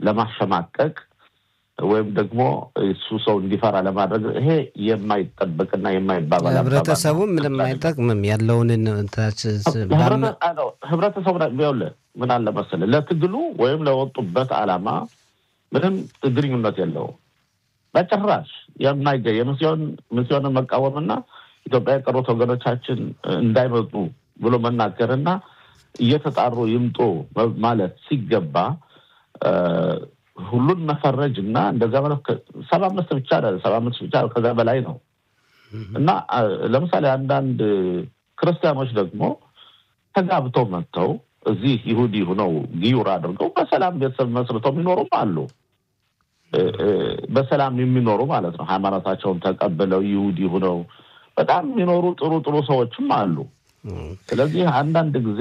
ለማሸማቀቅ ወይም ደግሞ እሱ ሰው እንዲፈራ ለማድረግ ይሄ የማይጠበቅና የማይባባል ህብረተሰቡ ምንም አይጠቅምም። ያለውን ህብረተሰቡ ቢሆንልህ ምን አለ መሰለህ ለትግሉ ወይም ለወጡበት ዓላማ ምንም ግንኙነት የለውም በጭራሽ የማይገኝ የሚስዮንን መቃወምና ኢትዮጵያ የቀሩት ወገኖቻችን እንዳይመጡ ብሎ መናገርና እየተጣሩ ይምጡ ማለት ሲገባ ሁሉን መፈረጅ እና እንደዛ ማለት ሰባ አምስት ብቻ ሰባ አምስት ብቻ ከዛ በላይ ነው እና ለምሳሌ አንዳንድ ክርስቲያኖች ደግሞ ተጋብተው መጥተው እዚህ ይሁዲ ሁነው ጊዩር አድርገው በሰላም ቤተሰብ መስርተው የሚኖሩም አሉ። በሰላም የሚኖሩ ማለት ነው። ሃይማኖታቸውን ተቀብለው ይሁዲ ሁነው በጣም የሚኖሩ ጥሩ ጥሩ ሰዎችም አሉ። ስለዚህ አንዳንድ ጊዜ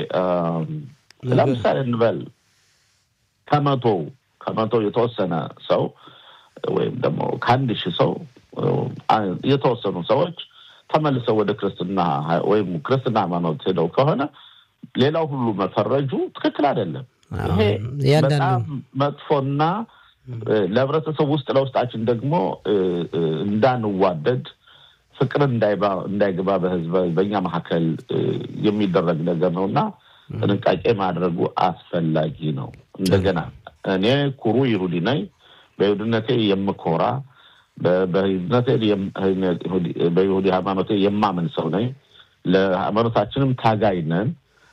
ለምሳሌ እንበል ከመቶ ከመቶ የተወሰነ ሰው ወይም ደግሞ ከአንድ ሺህ ሰው የተወሰኑ ሰዎች ተመልሰው ወደ ክርስትና ወይም ክርስትና ሃይማኖት ሄደው ከሆነ ሌላው ሁሉ መፈረጁ ትክክል አይደለም። ይሄ በጣም መጥፎና ለህብረተሰብ ውስጥ ለውስጣችን ደግሞ እንዳንዋደድ ፍቅር እንዳይገባ በህዝብ በእኛ መካከል የሚደረግ ነገር ነው እና ጥንቃቄ ማድረጉ አስፈላጊ ነው። እንደገና እኔ ኩሩ ይሁዲ ነኝ። በይሁድነቴ የምኮራ በይሁዲ ሃይማኖቴ የማምን ሰው ነኝ። ለሃይማኖታችንም ታጋይ ነን።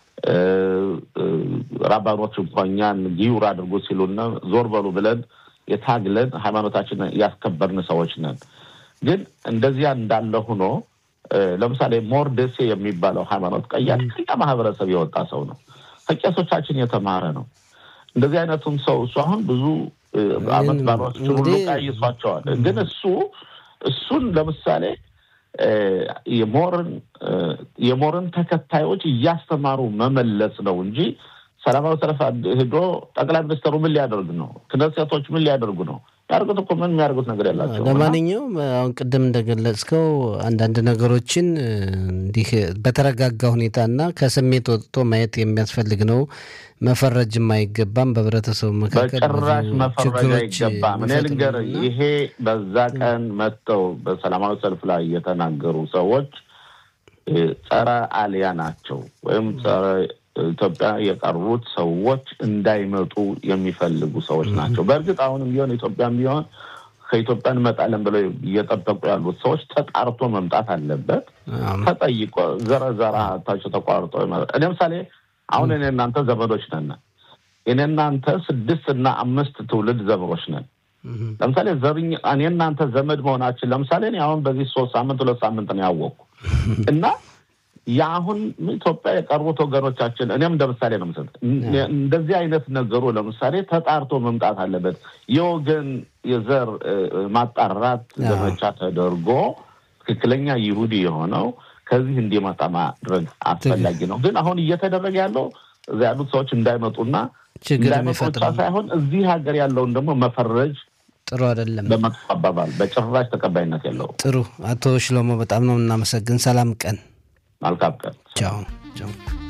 ራባኖች እንኳ እኛን ጊዩር አድርጎ ሲሉና ዞር በሉ ብለን የታግለን ሃይማኖታችን ያስከበርን ሰዎች ነን። ግን እንደዚያ እንዳለ ሆኖ ለምሳሌ ሞርደሴ የሚባለው ሃይማኖት ቀያሽ ከኛ ማህበረሰብ የወጣ ሰው ነው። ከቄሶቻችን የተማረ ነው። እንደዚህ አይነቱም ሰው እሱ አሁን ብዙ አመት ባሏችን ሁሉ ቀይሷቸዋል። ግን እሱ እሱን ለምሳሌ የሞርን የሞርን ተከታዮች እያስተማሩ መመለስ ነው እንጂ ሰላማዊ ሰልፍ ሄዶ ጠቅላይ ሚኒስትሩ ምን ሊያደርግ ነው? ክነሴቶች ምን ሊያደርጉ ነው? ያደርጉት እኮ ምን የሚያደርጉት ነገር የላቸው። ለማንኛውም አሁን ቅድም እንደገለጽከው አንዳንድ ነገሮችን እንዲህ በተረጋጋ ሁኔታና ከስሜት ወጥቶ ማየት የሚያስፈልግ ነው። መፈረጅም አይገባም። በህብረተሰቡ መካከል በጭራሽ መፈረጅ አይገባም። እኔ ልንገርህ፣ ይሄ በዛ ቀን መጥተው በሰላማዊ ሰልፍ ላይ የተናገሩ ሰዎች ጸረ አልያ ናቸው ወይም ጸረ ኢትዮጵያ የቀሩት ሰዎች እንዳይመጡ የሚፈልጉ ሰዎች ናቸው። በእርግጥ አሁንም ቢሆን ኢትዮጵያም ቢሆን ከኢትዮጵያ እንመጣለን ብለው እየጠበቁ ያሉት ሰዎች ተጣርቶ መምጣት አለበት። ተጠይቆ ዘረዘራታቸው ተቋርጦ እኔ ምሳሌ አሁን እኔ እናንተ ዘመዶች ነን። እኔ እናንተ ስድስት እና አምስት ትውልድ ዘመዶች ነን። ለምሳሌ ዘርኝ እኔ እናንተ ዘመድ መሆናችን ለምሳሌ እኔ አሁን በዚህ ሶስት ሳምንት ሁለት ሳምንት ነው ያወቅኩ እና የአሁን ኢትዮጵያ የቀሩት ወገኖቻችን እኔም እንደ ምሳሌ ነው ምስል እንደዚህ አይነት ነገሩ ለምሳሌ ተጣርቶ መምጣት አለበት። የወገን የዘር ማጣራት ዘመቻ ተደርጎ ትክክለኛ ይሁዲ የሆነው ከዚህ እንዲመጣ ማድረግ አስፈላጊ ነው። ግን አሁን እየተደረገ ያለው እዚ ያሉት ሰዎች እንዳይመጡና እንዳይመጡ ብቻ ሳይሆን እዚህ ሀገር ያለውን ደግሞ መፈረጅ ጥሩ አይደለም። በመጥፎ አባባል በጭራሽ ተቀባይነት የለውም። ጥሩ አቶ ሽሎሞ በጣም ነው እናመሰግን። ሰላም ቀን መልካም ቀን። ቻው ቻው።